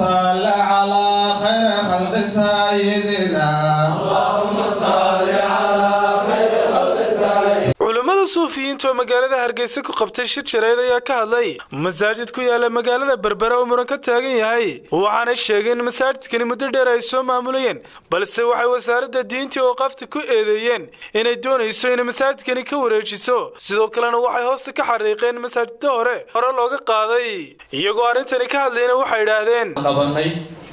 صل على خير خلق سيدنا اللهم صل على خير خلق سيدنا culimmada suufiyiinta oo magaalada hargeysa ku qabtay shir jareed ayaa ka hadlay masaajid ku yaala magaalada berbera oo muran ka taagan yahay waxaana sheegeen in masaajidkani muddo dheer ay soo maamulayeen balse waxay wasaaradda diinta oo qafta ku eedeeyeen inay doonayso inay masaajidkani ka wareejiso sidoo kalena waxay hoosta ka xariiqeen masaajidda hore hore looga qaaday iyagoo arrintani ka hadlayna waxay idhaahdeen qabanay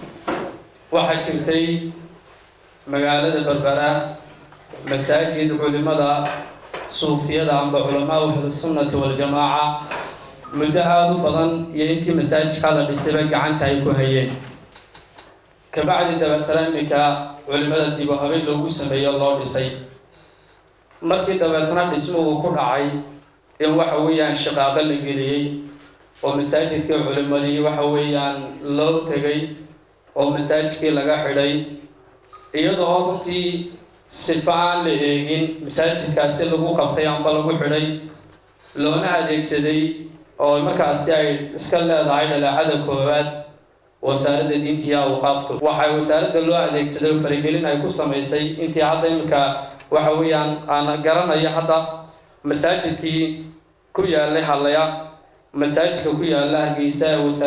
waxaa jirtay magaalada berbera masaajid culimada suufiyada amba culamaa ahlusunnati waljamaaca muddo aada u badan iyo intii masaajidkaa la dhisayba gacanta ay ku hayeen kabacdi dabeetana iminka culimada dib u habeen loogu sameeyo loo dhisay markii dabeetana dhismuhu ku dhacay in waxa weeyaan shaqaaqo la geliyey oo masaajidkii culimadii waxa weeyaan loo tegay oo masaajidkii laga xidhay iyadoo runtii sifa aan la eegin masaajidkaasi lagu qabtay amba lagu xidhay loona adeegsaday oo markaasi ay iska leedahay dhaleecada koowaad wasaaradda diintiiyo awqaaftu waxay wasaaradda loo adeegsaday oo faragelin ay ku samaysay intii hadda iminka waxa weeyaan aan garanayo hadda masaajidkii ku yaalay hadlaya masaajidka ku yaala hargeysa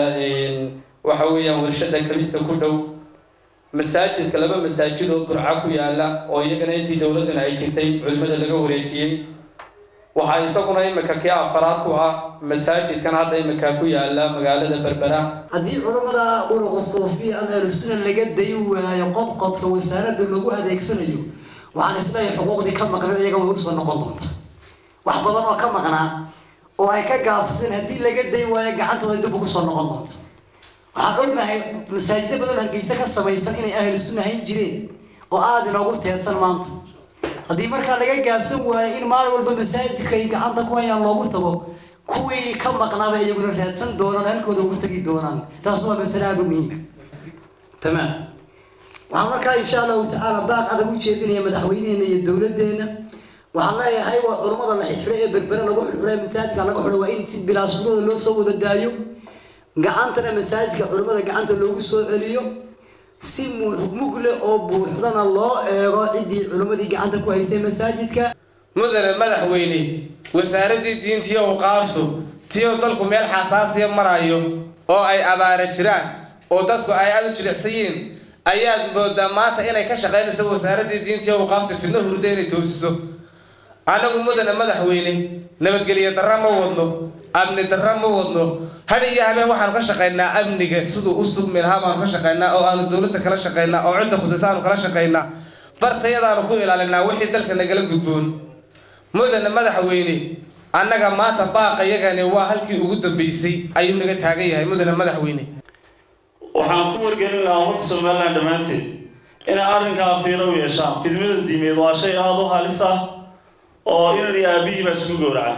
waxa weeyaan warshada kabista ku dhow masaajidka laba masaajid oo burca ku yaala oo iyagana intii dowladdana ay jirtay culimada laga wareejiyey waxaa isaguna imika kii afaraad ku ah masaajidkan hadda imika ku yaala magaalada berbera haddii culammada unuqa suufiya ama ahlusuna laga dayi waayo qodqodka wasaaradda lagu adeegsanayo waxaan isleeyahay xuquuqdii ka maqnay iyaga way usoo noqon doonta wax badan oo ka maqnaa oo ay ka gaabsadeen haddii laga dayi waayo gacantooda dib ugu soo noqon doonta waxaan ognahay masaajida badan hargeysa ka samaysan inay ahlu sunna hayn jireen oo aada inoogu teedsan maanta haddii markaa laga gaabsan waayo in maalin walba masaajidka ay gacanta ku hayaan loogu tago kuwii ka maqnaaba iyaguna raadsan doonaan halkooda ugu tagi doonaan taas waa masale aada u muhiima tamaam waxaan markaa insha allahu tacaala baaq adag u jeedinaya madaxweyneheena iyo dowladdeena waxaan leeyahay waa culummada la xidxidho ee berbere lagu xidxidho masaajidka laga xidho waa in si bilaashadooda loo soo wada daayo gacantana masaajidka culimmada gacanta loogu soo celiyo si mug leh oo buuxdana loo eego ciddii culimmadii gacanta ku haysay masaajidka mudane madaxweyne wasaaraddii diintiyo awqaaftu tiyo dalku meel xasaasiya marayo oo ay abaara jiraan oo dadku ay aada u jilicsan yihiin ayaad moodaa maanta inay ka shaqaynayso wasaaraddii diintiyo awqaaftu fidno hurda inay toosiso annagu mudane madaxweyne nabadgelyo darra ma wadno amni darra ma wadno had iyo habeen waxaanu ka shaqaynaa amniga siduu u sugmi lahaa baanu ka shaqaynaa oo aanu dowladda kala shaqaynaa oo cidda khusaysa aanu kala shaqaynaa bartayadaanu ku ilaalinaa wixii dalka nagala gudboon mudane madaxweyne annaga maanta baaqa yagani waa halkii ugu dambeysay ayuu naga taagan yahay mudane madaxweyne waxaan ku wargelin lahaa ummadda somalilan dhammaanteed inay arrinkaa fiiro u yeeshaan fidmada diimeed waa shay aada u halis ah oo inan iyo aabihii baa isku gowraca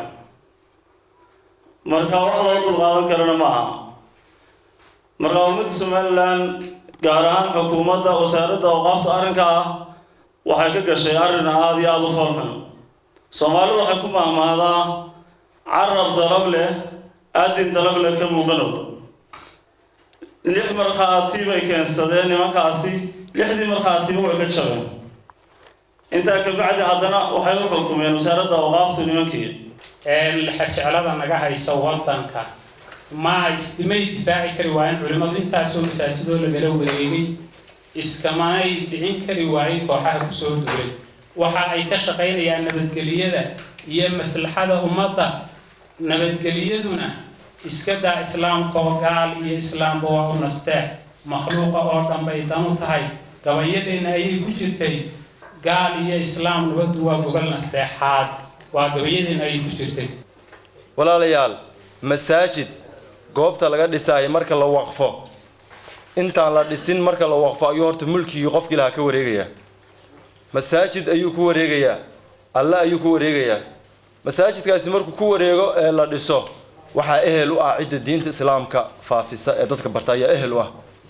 marka wax loo dulqaadan karana ma aha marka ummadda somalilan gaar ahaan xukuumadda wasaaradda awqaafta arrinka ah waxay ka gashay arrin aada iyo aada u foolxun soomaalidu waxay ku maahmaadaa carab dalab leh aadin dalab leh ka muuqanow lix markhaati bay keensadeen nimankaasi lixdii markhaatiba way ka jabeen intaa kabacdi haddana waxay u xukumeen wasaaradda awqaaftu nimankii xerjeclada naga haysa wadanka ma ismay difaaci kari waayeen culimmadu intaasoo masaajidoo lagala wareegay iskamanay dhicin kari waayeen kooxaha kusoo duulay waxa ay ka shaqaynayaan nabadgeliyada iyo maslaxada ummadda nabadgeliyaduna iska daa islaamkoo gaal iyo islaamba waa u nasteex makhluuqa oo dhan bay dan u tahay gabayadeenna ayay ku jirtay gaal iyo islaam nabaddu waa gogol nasteexaad waa gabayadeenna ayay ku jirtay walaalayaal masaajid goobta laga dhisaayo marka la waqfo intaan la dhisin marka la waqfo ayuu horta mulkigii qofkii lahaa ka wareegayaa masaajid ayuu ku wareegayaa alle ayuu ku wareegayaa masaajidkaasi markuu ku wareego ee la dhiso waxaa ehel u ah cidda diinta islaamka faafisa ee dadka barta ayaa ehel u ah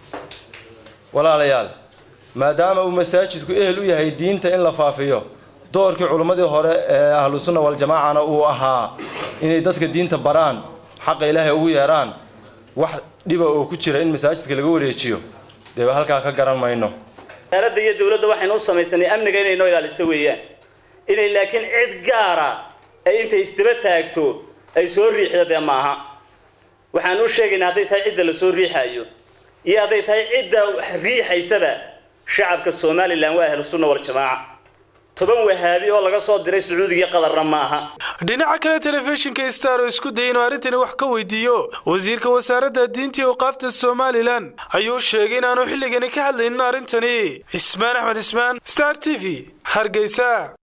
walaalayaal maadaama uu masaajidku ehel u yahay diinta in la faafiyo doorkii culimmadii hore ee ahlu sunna waljamaacana uu ahaa inay dadka diinta baraan xaqa ilaahay ugu yeeraan wax dhiba oo ku jira in masaajidka laga wareejiyo dee halkaa ka garan mayno wasaaradda iyo dowladda waxaynu u samaysanay amniga inay noo ilaaliso weeyaan inay laakiin cid gaara ay intay isdaba taagto ay soo riixda dee maaha waxaan u sheegaynaa hadday tahay cidda la soo riixayo iyo hadday tahay cidda riixaysaba shacabka somalilan waa ahlu sunna waljamaaca toban wahaabi oo laga soo diray sacuudiga qadarna ma aha dhinaca kale telefishinka star oo isku dayay inuu arrintani wax ka weydiiyo wasiirka wasaaradda diinta iyo awqaafta somalilan ayuu sheegay in aanu xilligani ka hadlaynin arrintani cismaan axmed cismaan star t v hargeysa